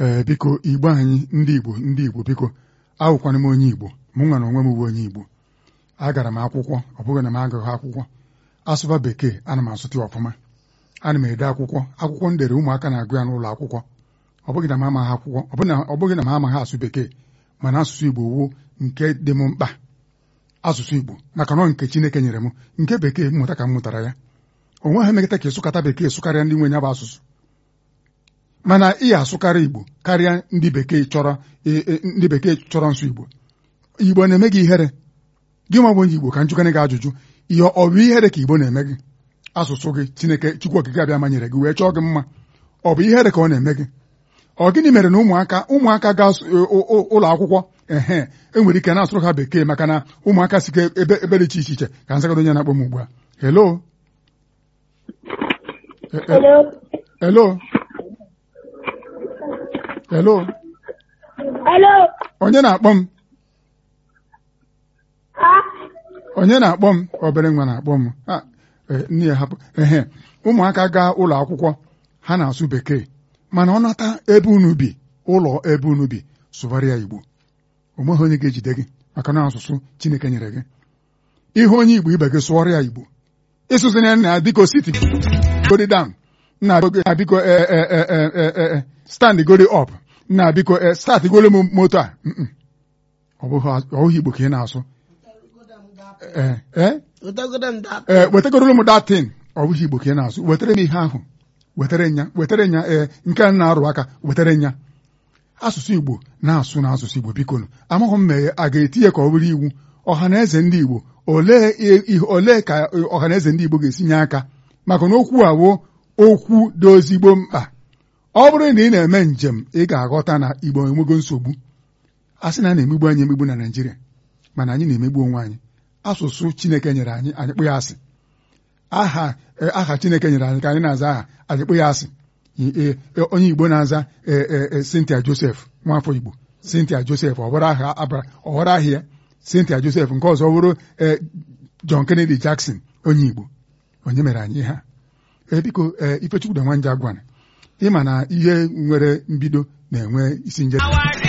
ee biko igbo anyị ndị igbo ndị igbo biko awụkwana m onye igbo mụ nwa na onwe m bụ onye igbo agara m akwụkwọ ọ bụghị na m agụghị akwụkwọ asụba bekee ana m asụtụ ya ọfụma ana m ede akwụkwọ akwụkwọ m dere ụmụaka na-agụ ya n'ụlọ akwụkwọ ọ bụghị na m amaghị akwụkwọ ọ bụghị na m amaghị asụ bekee mana asụsụ igbo wuo nke dị m mkpa asụsụ igbo maka nọ nke chineke nyere m nke bekee mmụta ka m mụtara ya o nweghị emekata ka ịsụkata bekee sụkarịa ndị nwe ya bụ asụsụ mana ị asụkarị igbo karịa ndị bekee chọrọ ndị bekee chọrọ nsụ igbo igbo na-eme gị ihere gị nwa bụ onye igbo ka njụkana gị ajụjụ ihe ọ bụ ihere ka igbo na-eme gị asụsụ gị chineke chukwu okike abịa manyere gị wee chọọ gị mma ọ bụ ihere ka ọ na-eme gị ọ gịnị mere na ụmụaka ụmụaka ga ụlọ akwụkwọ ehe enwere ike na-asụrụ ha bekee maka na ụmụaka si ebe ebe dị iche iche iche ka nzagado onye na-akpọ m ugbu a hello hello hello Hello. onye na-akpọ m Ha? onye na-akpọ m obere nwa na-akpọ m nne ya hapụ ehe ụmụaka gaa ụlọ akwụkwọ ha na-asụ bekee mana ọ nata ebe unu bi ụlọ ebe unu bi sụbara ya igbo o nweghị onye ga-ejide gị maka na asụsụ chineke nyere gị ihe onye igbo ibe gị sụọrọ ya igbo ịsụsịna ya na biko siti godi down na biko stand godi up na biko start golo m moto a ọ bụghị igbo ka ị na-asụ ee wetagoro m datin ọ bụghị igbo ka ị na-asụ wetara m ihe ahụ wetara nya wetara nya ee nke a na-arụ aka wetara nya asụsụ igbo na-asụ na asụsụ igbo biko amaghị m mee a ga-etinye ka ọ bụrụ iwu ọha na eze ndị igbo olee ka ọha na eze ndị igbo ga-esi nye aka maka na okwu awoo okwu dị ozigbo mkpa ọ bụrụ na ị na-eme njem ị ga-aghọta na igbo enwego nsogbu a sị na a na-emegbu anyị emegbu na Naịjirịa mana anyị na-emegbu onwe anyị asụsụ chineke nyere anyị anyị kpụ ya asị aha aha chineke nyere anyị ka anyị na-aza aha anyị kpụ ya asị onye igbo na-aza Cynthia Joseph nwafọ igbo Cynthia Joseph ọwara aha ya Cynthia Joseph nke ọzọ bụrụ John Kennedy Jackson onye igbo onye mere anyị ha biko Ifechukwu na nwanja gwana ịma na ihe nwere mbido na-enwe isi njedebe